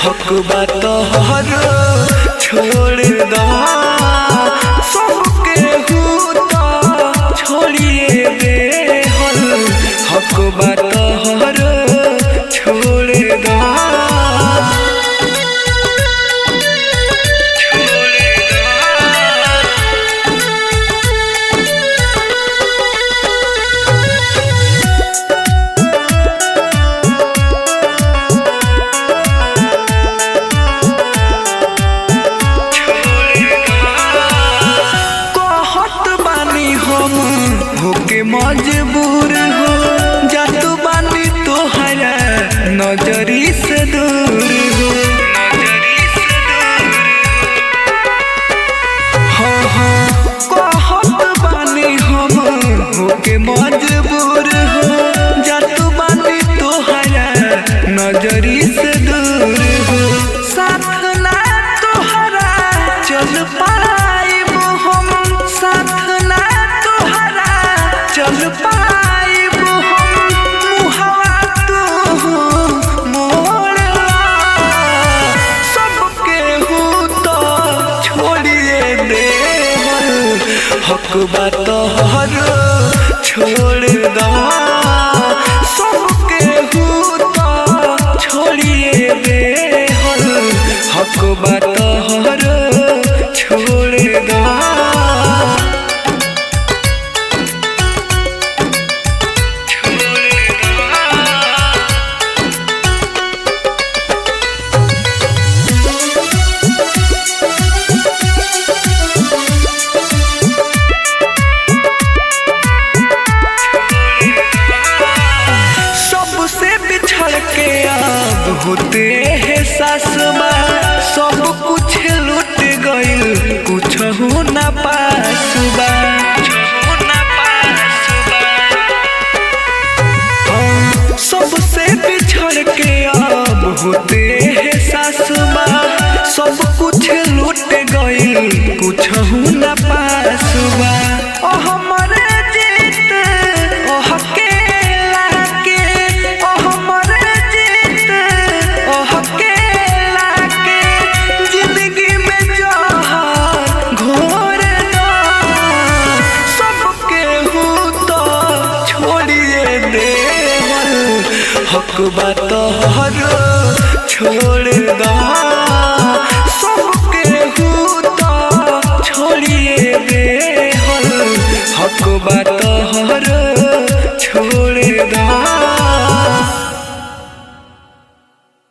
हक बात हर छोड़ दा सबके हूता छोड़िए दे हल हक बात हर छोड़ दा छोड़ दा कहत बानी हम होके मजबूर हो जात बानी तोहरा नजरी से दूर हो हाँ हाँ कहत बानी हम होके मजबूर हो जात बानी तोहरा नजरी से दूर हो साथ ना तोहरा चल पाइब हम साथ ना तोहरा चल पाइब हम मुहवा तू मोड़ला सबके हूँ तो छोड़िए दे हक बात हर छोड़ दा सबके हूँ तो छोड़िए दे हक बात हर छोड़ दा सबसे बिछड़ के अब होते है सासमा सब कुछ लूट गइल कुछ हो ना पासबा हाँ, सबसे बिछड़ के अब होते है सासमा सब कुछ लूट गइल कुछ हो ना पासबा ओ हमरे जीत ओ हकेला के ओ हमरे जीत ओ हकेला के जिंदगी में जहर घोर दो सबके हूँ तो छोड़िए दे हक बात हर छोड़ दा